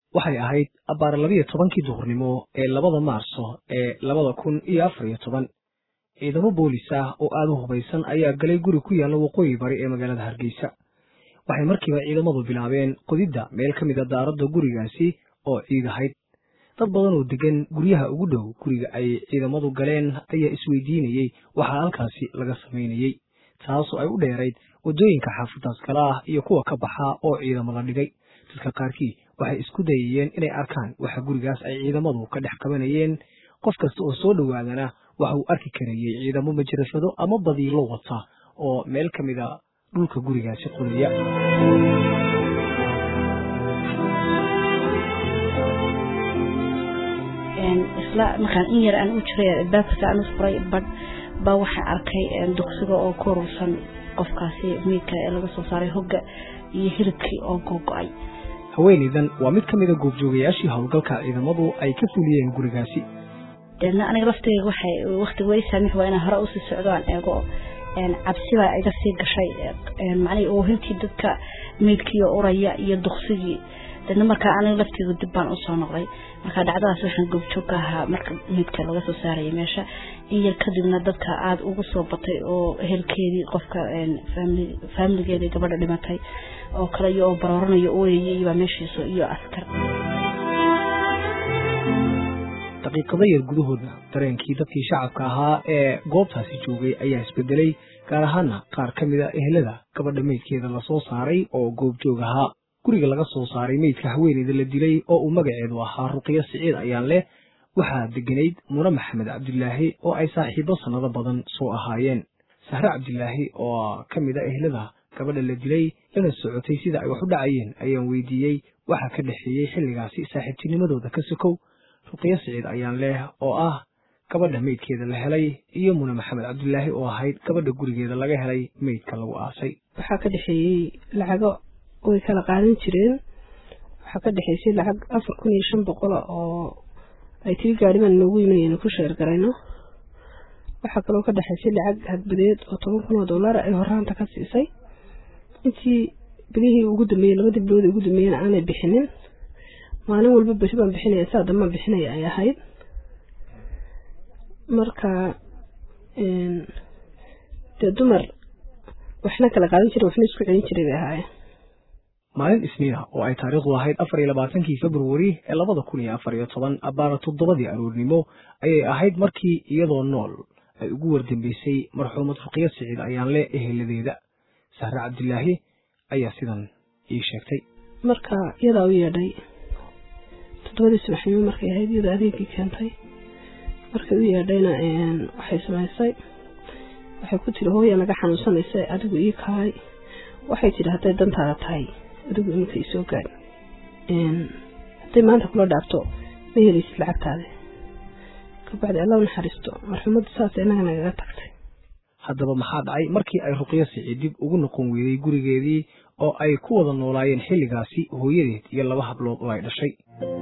waxay ahayd abbaar labiyo tobankii duhurnimo ee labada maarso ee labada kun iyo afar iyo toban ciidamo boolis ah oo aada u hubaysan ayaa galay guri ku yaalla waqooyi bari ee magaalada hargeysa waxay markiiba ciidamadu bilaabeen qodidda meel ka mida daaradda gurigaasi oo ciid ahayd dad badan oo degan guryaha ugu dhow guriga ay ciidamadu galeen ayaa isweydiinayey waxaa halkaasi laga samaynayey taasoo ay u dheerayd waddooyinka xaafadaas kale ah iyo kuwa ka baxa oo ciidamo la dhigay dadka qaarkii waxay isku dayayeen inay arkaan waxa gurigaas ay ciidamadu ka dhex qabanayeen qof kasta oo soo dhowaadana waxa uu arki karayey ciidamo majirafado ama badiilo wata oo meel ka mida dhulka gurigaasi qodaya isla markaan in yar aan u jiray albaabkasa aan u furay badh baa waxaa arkay duqsiga oo ku urursan qofkaasi miidka ee laga soo saaray hogga iyo hilibkii oo googo-ay haweenaydan waa mid ka mida goobjoogayaashii howlgalka ciidamadu ay ka fuliyeen gurigaasi deedna aniga laftayga waxay waktiga weli saamix waa inaan hore usii socdo aan eego cabsi baa iga sii gashay macnihii oohintii dadka meydkiiyo uraya iyo duksigii deedna markaa aniga laftayga dib baan usoo noqday markaa dhacdadaas waxaan goobjoog ka ahaa marka meydka laga soo saaraya meesha in yar kadibna dadka aada ugu soo batay oo ehelkeedii qofka faamiligeedii gabadha dhimatay oo kale iyo oo barooranaya ooyayay baa meeshiiso iyo askar daqiiqado yar gudahooda dareenkii dadkii shacabka ahaa ee goobtaasi joogay ayaa isbedelay gaar ahaana qaar ka mid a ehelada gabadha meydkeeda lasoo saaray oo goobjoog ahaa guriga laga soo saaray meydka haweeneyda la dilay oo uu magaceedu ahaa ruqyo siciid ayaan leh waxaa deganayd mune maxamed cabdilaahi oo ay saaxiibo sannado badan soo ahaayeen sahre cabdilaahi oo ka mid a ehelada gabadha la dilay lana socotay sida ay wax u dhacayeen ayaan weydiiyey waxaa ka dhexeeyey xilligaasi saaxiibtinimadooda ka sokow ruqyo siciid ayaan leh oo ah gabadha meydkeeda la helay iyo mune maxamed cabdilaahi oo ahayd gabadha gurigeeda laga helay meydka lagu aasay waxaa ka dhexeeyey lacago way kala qaadan jireen waxaa ka dhexeysay lacag afar kun iyo shan boqola oo ay tiri gaariban noogu yiminaynu ku sheergarayno waxaa kaloo ka dhexeysay lacag hadbadeed oo toban kun oo dollara ay horaanta ka siisay intii bilihii ugu dambeeyey labadii bilood ugu dambeeyena aanay bixinin maalin walba beri baan bixinaya saa dambaan bixinaya ay ahayd marka dee dumar waxna kala qaadan jira waxna isku celin jiray bay ahaayeen maalin isniina oo ay taariikhdu ahayd afar iyo labaatankii februari ee labada kun iyo afar iyo toban abbaara toddobadii aroornimo ayay ahayd markii iyadoo nool ay ugu wardambeysay marxuumad ruqyo siciid ayaan le eheladeeda sahre cabdilaahi ayaa sidan ii sheegtay marka iyadaa u yeedhay toddobadii subaxnimo markay ahayd iyadoo adeegii keentay markay u yeedhayna waxay samaysay waxay ku tiri hooya naga xanuunsanaysa adigu ii kahay waxay tidhi hadday dantaada tahay adigu iminka isoo gaad hadday maanta kula dhaafto ma helaysid lacagtaada kabacdi alla u naxariisto marxumaddu saas inaga nagaga tagtay haddaba maxaa dhacay markii ay ruqyo siciid dib ugu noqon weyday gurigeedii oo ay ku wada noolaayeen xilligaasi hooyadeed iyo laba hablood oo ay dhashay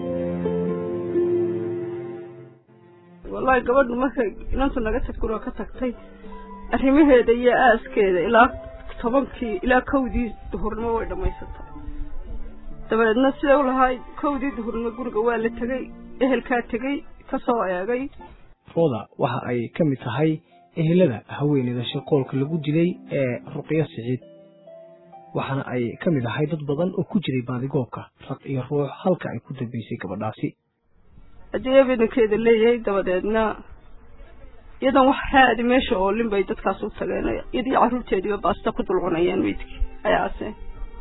wallaahi gabadhu markay inantu naga tagkuroo ka tagtay arrimaheeda iyo aaskeeda ilaa tobankii ilaa kowdii duhurnimo way dhammaysatay dabeedna siday u lahayd kowdii duhurnimo guriga waa la tegey ehelkaa tegey ka soo eegay rooda waxa ay ka mid tahay ehelada haweeneyda shaqoolka lagu dilay ee ruqyo siciid waxaana ay ka mid ahay dad badan oo ku jiray baadigoobka raq iyo ruux halka ay ku dambeysay gabadhaasi haddii eedankeeda leeyahay dabadeedna iyadan wax raadi meesha oolin bay dadkaas u tageen iyadii carruurteediiba baasta ku dulcunayeen meydkii ayaase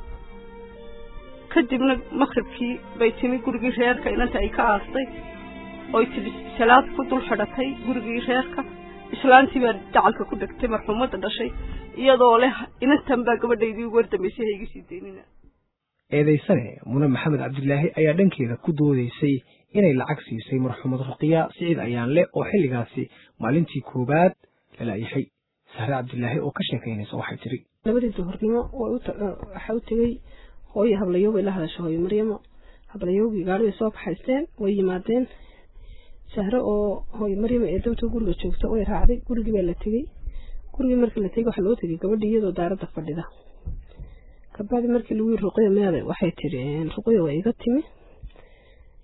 kadibna maqribkii bay timi gurigii reerka inanta ay ka aastay oy tidhi salaad ku dul xidhatay gurigii reerka islaantii baa dacalka ku dhegtay marxuumadda dhashay iyadoo leh inantan baa gabadhaydii ugu wardambeysay ha iga sii daynina eedaysane mune maxamed cabdilaahi ayaa dhankeeda ku doodaysay inay lacag siisay marxuumad ruqya siciid ayaan le oo xilligaasi maalintii koowaad lalaayahay sahre cabdilaahi oo ka sheekaynaysa waxay tiri labadii duhurnimo waxaa u tegey hooyo hablayooga ila hadasha hooyo maryamo hablayoogii gaari bay soo kaxaysteen way yimaadeen sahre oo hooyo maryamo ee dawta guriga joogta way raacday gurigii baa la tegey gurigii markii la tegey waxaa loo tegey gabadhii iyadoo daaradda fadhida kabacdi markii lagu yiri ruqya meeday waxay tiri ruqya waa iga timi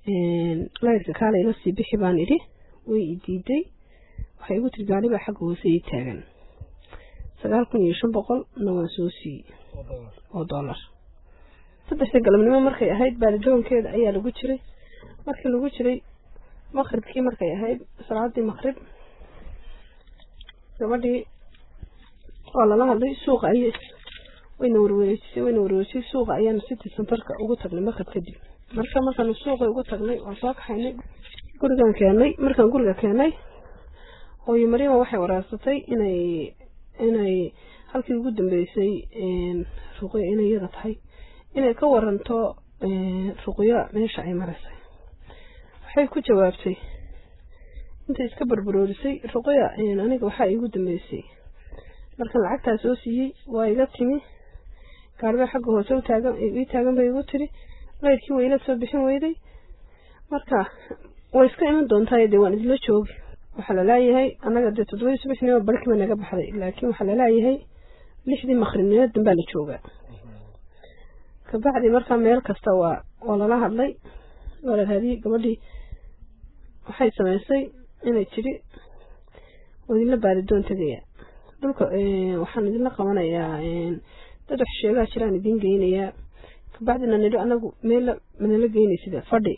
laydka kaale ila sii bixi baan idhi way i diiday waxay igu tiri gaari baa xagga hoose ii taagan sagaal kun iyo shan boqolna waan soo siiyey oo dollar saddexda galabnimo markay ahayd baalidoonkeeda ayaa lagu jiray markii lagu jiray maqribkii markay ahayd salaadii maqrib gabadhii waa lala hadlay suuqa ay wayna warwareejisay wayna warwareejisay suuqa ayaanu city centerka ugu tagnay maqrib kadib marka markaanu suuqa ugu tagnay waan soo kaxaynay gurigaan keenay markaan guriga keenay hooyo mariima waxay waraarsatay inay inay halkii ugu dambeysay ruqya inay iyada tahay inay ka waranto ruqyo meesha ay maraysay waxay ku jawaabtay intay iska barbaroorisay ruqya aniga waxaa iigu dambeysay markaan lacagtaa soo siiyey waa iga timi gaaribaa xagga hoose utaagan ii taagan bay igu tiri laydkii wayla soo bixin weyday marka way iska iman doontaa dee waan idila joogi waxaa lalaayahay annaga dee toddobadii subaxnimo barkiiba naga baxday laakiin waxaa lalaayahay lixdii maqribnimo danbaa la joogaa kabacdi markaa meel kasta waa waa lala hadlay waa la raadiyey gabadhii waxay samaysay inay tidhi waa idinla baaridoon tegaya dhulka waxaan idinla qabanayaa dad wax sheegaa jiraan idiin geynayaa kabacdina nidho anagu meel manala geynaysida fadhi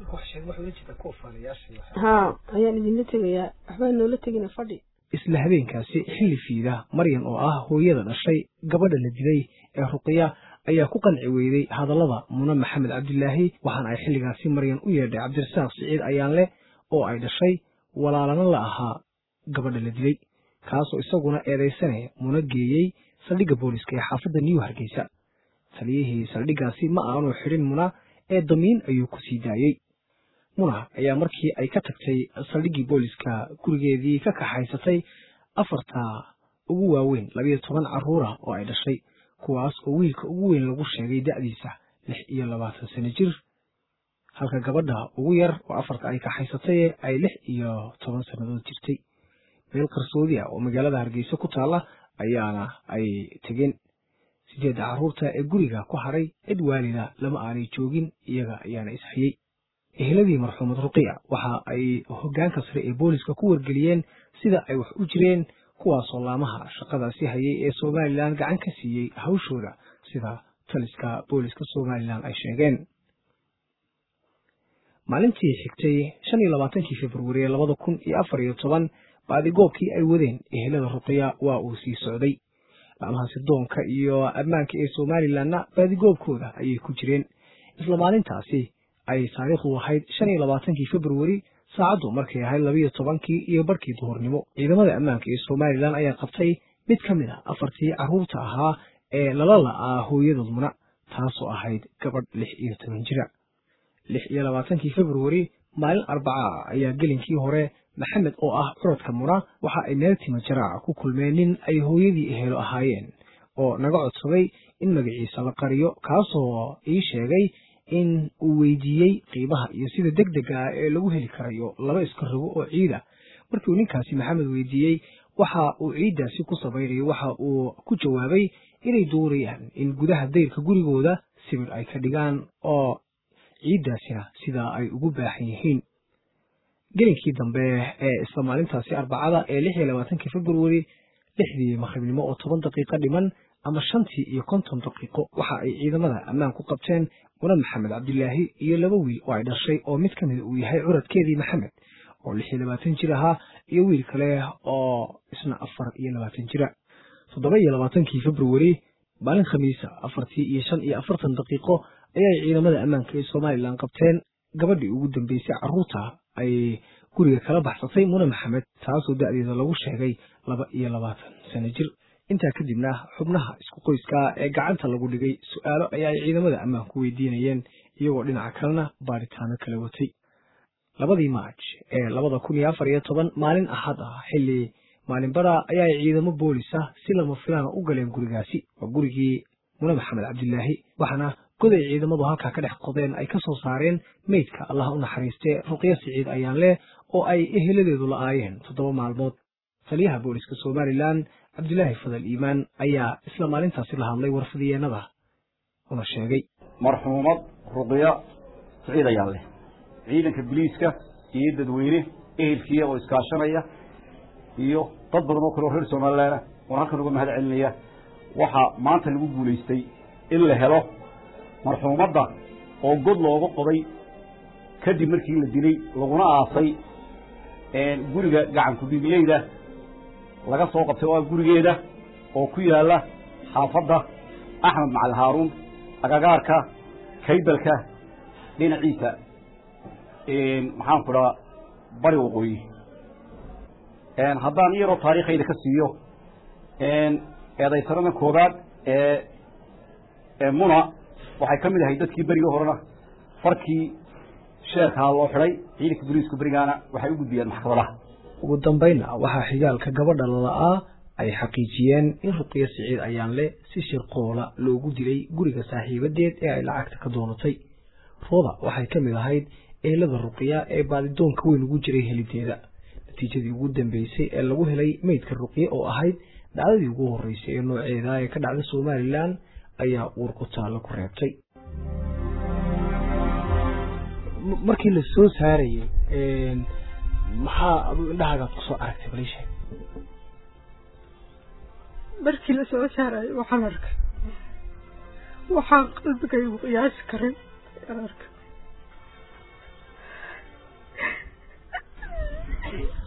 haa ayaan idinla tegayaa waxbaa noola tegina fadhi isla habeenkaasi xilli fiida maryan oo ah hooyada dhashay gabadha la dilay ee ruqya ayaa ku qanci weyday hadallada muna maxamed cabdilaahi waxaana ay xilligaasi maryan u yeedhay cabdirasaaq siciid ayaanleh oo ay dhashay walaalana la ahaa gabadha la dilay kaasoo isaguna eedaysanaya muna geeyey saldhigga booliska ee xaafadda new hargeysa taliyihii saldhiggaasi ma aanu xidhin muna ee damiin ayuu ku sii daayey muna ayaa markii ay ka tagtay saldhiggii booliska gurigeedii ka kaxaysatay afarta ugu waaweyn labiyo toban carruura oo ay dhashay kuwaas oo wiilka ugu weyn lagu sheegay da'diisa lix iyo labaatan sano jir halka gabadha ugu yar oo afarta ay kaxaysatay ay lix iyo toban sannadood jirtay meel qarsoodi ah oo magaalada hargeysa ku taalla ayaana ay tegeen sideedda carruurta ee guriga ku hadhay cid waalida lama aanay joogin iyaga ayaana ishayey eheladii marxuumad ruqiya waxa ay hoggaanka sare ee booliska ku wargeliyeen sida ay wax u jireen kuwaasoo laamaha shaqadaasi hayay ee somalilan gacan ka siiyey hawshooda sida taliska booliska somalilan ay sheegeen maalintii xigtay shan iyo labaatankii februari ee labada kun iyo afar iyo toban baadigoobkii ay wadeen ehelada ruqiya waa uu sii socday laamaha sirdoonka iyo ammaanka ee somalilanna baadigoobkooda ayay ku jireen isla maalintaasi ay taariikhdu ahayd shan iyo labaatankii februari saacaddu markay ahayd labiiyo tobankii iyo barkii duhurnimo ciidamada ammaanka ee somalilan ayaa qabtay mid ka mid a afartii carruurta ahaa ee lala la'aa hooyadood muna taasoo ahayd gabadh lix iyo toban jira lix iyo labaatankii februari maalin arbaca ah ayaa gelinkii hore maxamed oo ah curadka muna waxa ay meel tima jaraaca ku kulmeen nin ay hooyadii ehelo ahaayeen oo naga codsaday in magaciisa la qariyo kaasoo ii sheegay in uu weydiiyey qiimaha iyo sida deg dega ah ee lagu heli karayo laba iska rogo oo ciida markii uu ninkaasi maxamed weydiiyey waxa uu ciiddaasi ku samaynayo waxa uu ku jawaabay inay doonayaan in gudaha dayrka gurigooda sibir ay ka dhigaan oo ciiddaasina sidaa ay ugu baahan yihiin gelinkii dambe ee isla maalintaasi arbacada ee lix iyo labaatankii februari lixdii maqribnimo oo toban daqiiqo dhiman ama shantii iyo konton daqiiqo waxa ay ciidamada ammaan ku qabteen muna maxamed cabdilaahi iyo laba wiil oo ay dhashay oo mid ka mid uu yahay curadkeedii maxamed oo lix iyo labaatan jir ahaa iyo wiil kale oo isna afar iyo labaatan jira toddoba iyo labaatankii februari maalin khamiisa afartii iyo shan iyo afartan daqiiqo ayay ciidamada ammaanka ee somalilan qabteen gabadhii ugu dambeysay carruurta ay guriga kala baxsatay muna maxamed taasoo da'deeda lagu sheegay laba iyo labaatan sano jir intaa kadibna xubnaha isku qoyska ee gacanta lagu dhigay su-aalo ayaa ay ciidamada ammaanku weydiinayeen iyagoo dhinaca kalena baaritaano kala watay labadii maaj ee labada kun iyo afar iyo toban maalin axad ah xilli maalinbada ayaa ay ciidamo boolis ah si lama filaana u galeen gurigaasi waa gurigii muna maxamed cabdilaahi waxaana goday ciidamadu halkaa ka dhex qodeen ay ka soo saareen meydka allah u naxariistee ruqyo siciid ayaan leh oo ay eheladeedu la'aayeen toddoba maalmood taliyaha booliska somalilan cabdilaahi fadal iimaan ayaa isla maalintaasi la hadlay warfadiyeenada una sheegay marxuumad ruqyo siciid ayaan leh ciidanka biliiska iyo dadweyne ehelkiia oo iskaashanaya iyo dad badan oo kale oo reer somalilan oon halkan uga mahad celinaya waxaa maanta lagu guulaystay in la helo marxuumadda oo god looga qoday kadib markii la dilay laguna aasay guriga gacanku dhiigleyda laga soo qabtay oo ah gurigeeda oo ku yaalla xaafadda axmed macali haaruun agagaarka kaybalka dhinaciisa maxaan ku dhaha bari waqooyi haddaan iyaroo taariikhayda ka siiyo eedaysanada koobaad ee muna waxay ka mid ahay dadkii berigii horena farkii sheerkaa loo xidhay ciidanka boliisku berigaana waxay u gudbiyeen maxkamadaha ugu dambaynna waxaa xigaalka gabadha lala'aa ay xaqiijiyeen in ruqiya siciid ayaanle si shirqoola loogu dilay guriga saaxiibadeed ee ay lacagta ka doonatay rooda waxay ka mid ahayd eelada ruqiya ee baadidoonka weyn ugu jiray helideeda natiijadii ugu dambeysay ee lagu helay meydka ruqiya oo ahayd dhacdadii ugu horreysay ee nooceeda ee ka dhacda somalilan ayaa uur ku taallo ku reebtay markii la soo saarayey maxaa adu indhahaagaad kusoo aragtay balishe markii la soo saarayo waxaan arkay waxaan qalbigaygu qiyaasi karay aan arkay